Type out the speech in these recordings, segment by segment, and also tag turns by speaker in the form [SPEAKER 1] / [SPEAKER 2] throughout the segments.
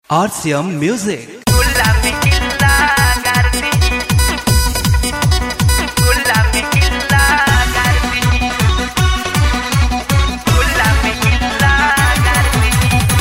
[SPEAKER 1] RCM Music.
[SPEAKER 2] Gulami illa garbi Gulami illa garbi Gulami illa garbi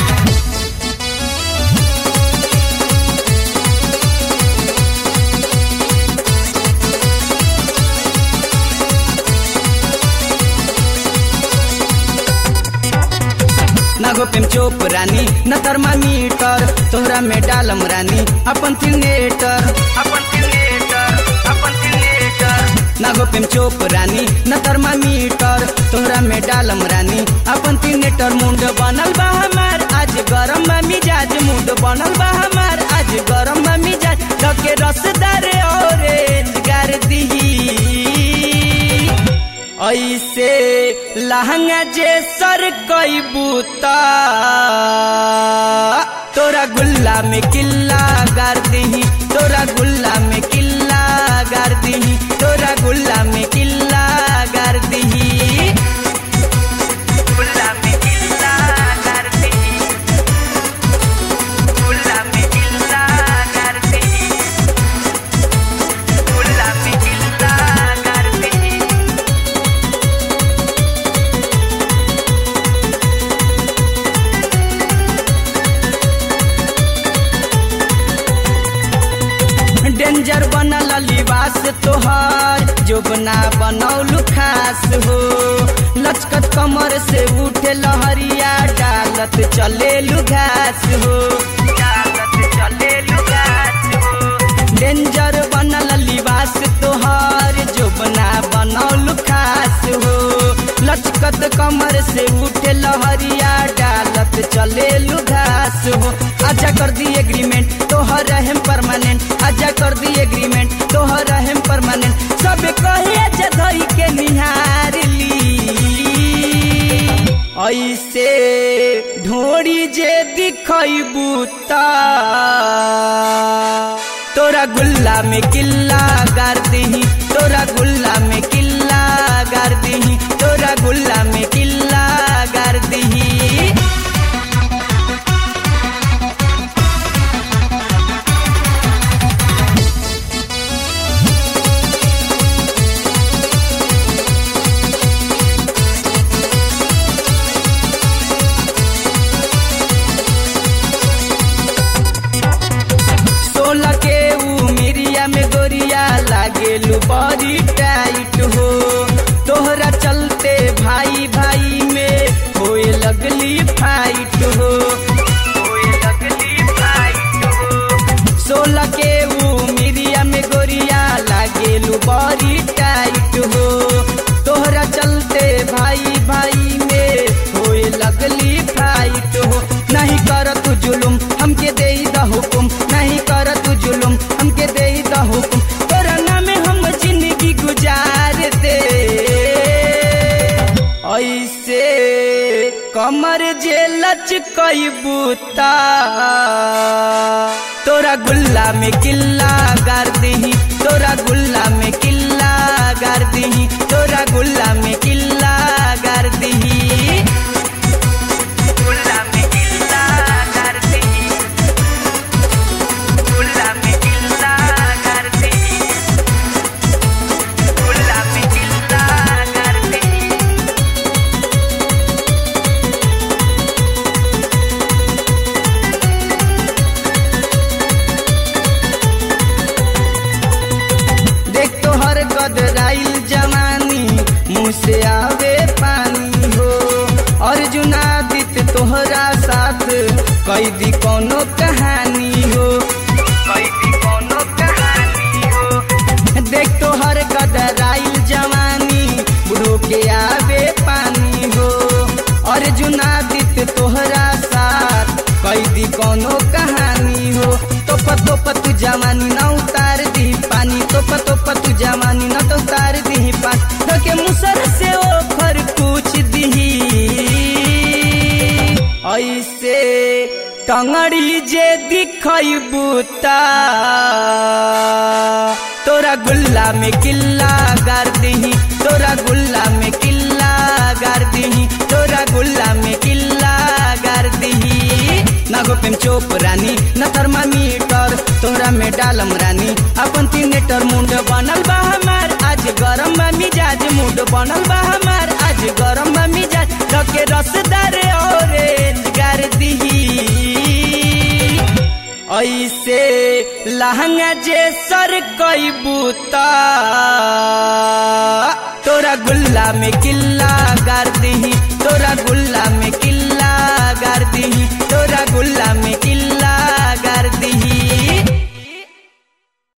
[SPEAKER 3] ना गोपेम चोप रानी न thermometer तोहरा में डालम रानी अपन थिनेटर
[SPEAKER 2] अपन teenager अपन teenager
[SPEAKER 3] ना गोपेम चोप रानी न थर्मामीटर तोहरा में डालम रानी अपन थिनेटर मुंड बनल बा हमार आज गरम बा मिजाज मुंड बनल बा हमार आज गरम बा मिजाज लगे रसदार ऑरेंज कर दी ऐसे लहंगा जे सर कई बूता तोरा गुल्ला में किल्ला गार दही तोरा गुल्ला में किल्ला गार दही तोरा गुल्ला में किल्ला गार दही
[SPEAKER 2] Gulami illa garbi Gulami illa garbi Gulami illa garbi
[SPEAKER 3] danger बनल लिबास तोहार जोबना बनौलू खास हो लचकत कमर से उठे लहरिया डालत चलेलू घास हो
[SPEAKER 2] चालत चले लुगात हो
[SPEAKER 3] डेंजर बनल लिबास तोहार जोबना बनौलू खास हो लचकत कमर से उठे लहरिया डालत चलेलू घास हो आजा कर दी एग्रीमेंट तोहर रहम परमानेंट आजा कर दी एग्रीमेंट तोहर रहम परमानेंट सब कहे आजा धई के निहार ली ऐसे ढोड़ी जे दिखैबू ता तोरा गुल्ला में किल्ला गार दही तोरा गुल्ला में किल्ला गार दही तोरा गुल्ला में किल्ला गार दही सोलह के उमिरिया में गोरिया लागेलू बड़ी टाइट हो तोहरा चलते भाई भाई में होए लगली फाइट हो
[SPEAKER 2] होए लगली फाइट हो
[SPEAKER 3] सोलह के उमिरिया में गोरिया लागेलू बड़ी टाइट हो तोहरा चलते भाई भाई में होए लगली फाइट हो नहीं कर तू जुलुम हमके दे द हुकुम नहीं कर तू जुलुम हमके दे द हुकुम तोरा नाम हम जिंदगी गुजार दे ऐसे कमर जे लचकई बूता तोरा गुल्ला में किल्ला गार दही तोरा गुल्ला में किल्ला गार दही तोरा गुल्ला में किल्ला गार दही
[SPEAKER 2] Gulami illa garbi Gulami illa garbi Gulami illa garbi
[SPEAKER 3] देख तो हर गदराइल जवानी मुँह से आवे पानी हो अर्जुना दित तोहरा साथ कैदी कोनो कहानी हो
[SPEAKER 2] कैदी कोनो कहानी हो
[SPEAKER 3] देख तो हर गदराइल जवानी बुढ़ो के आवे पानी हो अर्जुना दित तोहरा साथ कैदी कोनो कहानी हो तोप तोप तू जवानी न उतार दी पानी तोप तोप तू जवानी न तो उतार दी पानी तो के मुसर से ओखर पूछ दी ऐसे टंगड़ी जे दिखई बूता तोरा गुल्ला में किल्ला गार दही तोरा गुल्ला में किल्ला गार दही तोरा गुल्ला में किल्ला गार दही ना गोपेम चोप रानी न थर्मामीटर तोहरा में डालम रानी अपन तीनेटर मुंड बनल बा हमार आज गरम बा मिजाज मुंड बनल बा हमार आज गरम बा मिजाज रखे रसदार ऑरेंज गार दिही ऐसे लहंगा जे सर कई बूता तोरा गुल्ला में किल्ला गार दी